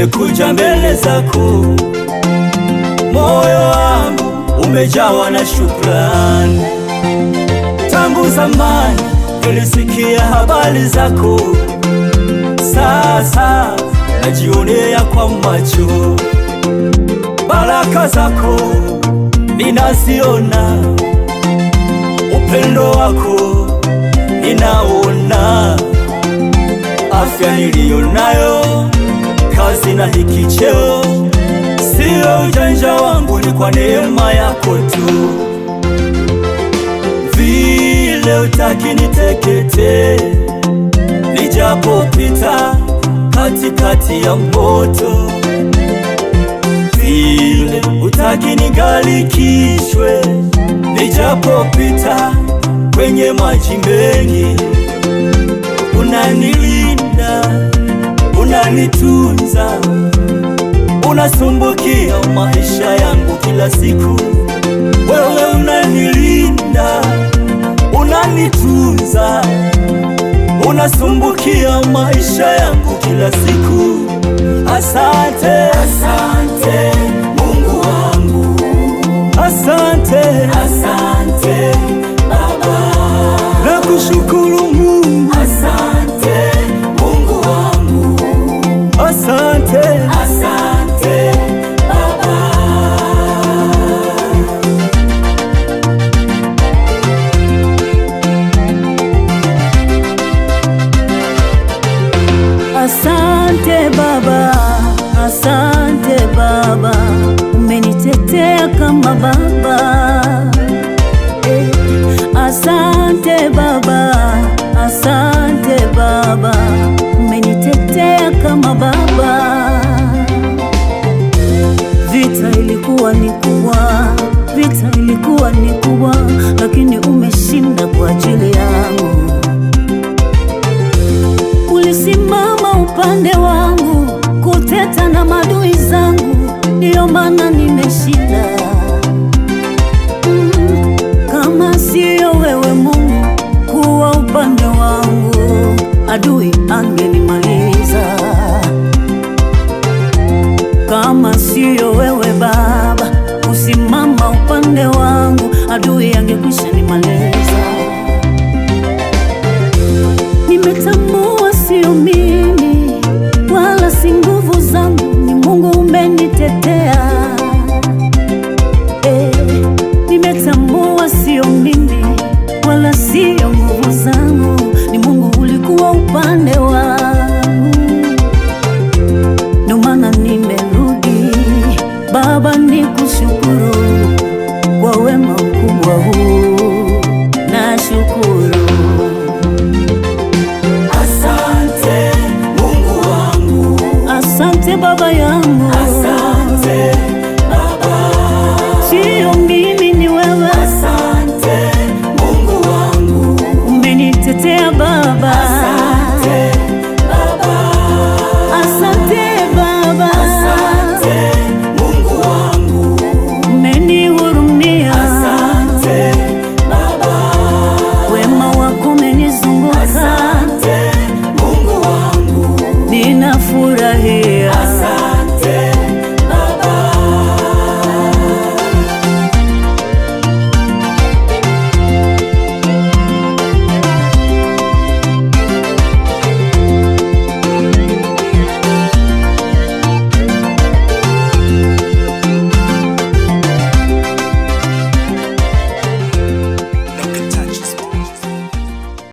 nimekuja mbele zako, moyo wangu umejawa na shukrani. Tangu zamani nilisikia habari zako, sasa najionea kwa macho baraka zako ninaziona, upendo wako ninaona, afya niliyo nayo, kazi na hiki cheo, sio ujanja wangu, ni kwa neema yako tu. Vile utaki niteketee, nijapopita katikati ya moto vile utaki nigalikishwe, nijapopita kwenye maji mengi, unanilinda, unanitunza, unasumbukia maisha yangu kila siku. Wewe unanilinda, unanitunza, unasumbukia maisha yangu kila siku. Asante, asante Mungu wangu, asante, asante Baba, nakushukuru Mungu, asante Mungu wangu, asante, asante Baba. Asante Baba, asante Baba, umenitetea kama baba. Eh, asante Baba, asante Baba, umenitetea kama baba. Vita ilikuwa ni kubwa, vita ilikuwa ni kubwa, lakini umeshinda kwa ajili yangu. Ulisimama upande wangu kuteta na madui zangu, ndiyo maana nimeshinda. Mm, Kama siyo wewe Mungu kuwa upande wangu, adui angenimaliza. Kama siyo wewe Baba kusimama upande wangu, adui angekwisha nimaliza. Nimetambua sio mimi wala si nguvu zangu, ni Mungu umenitetea. Eh, nimetambua sio mimi wala sio nguvu zangu, ni Mungu ulikuwa upande wangu, ndio maana nimerudi Baba, nikushukuru kwa wema mkubwa huu, nashukuru. Asante Mungu wangu, Asante baba yangu,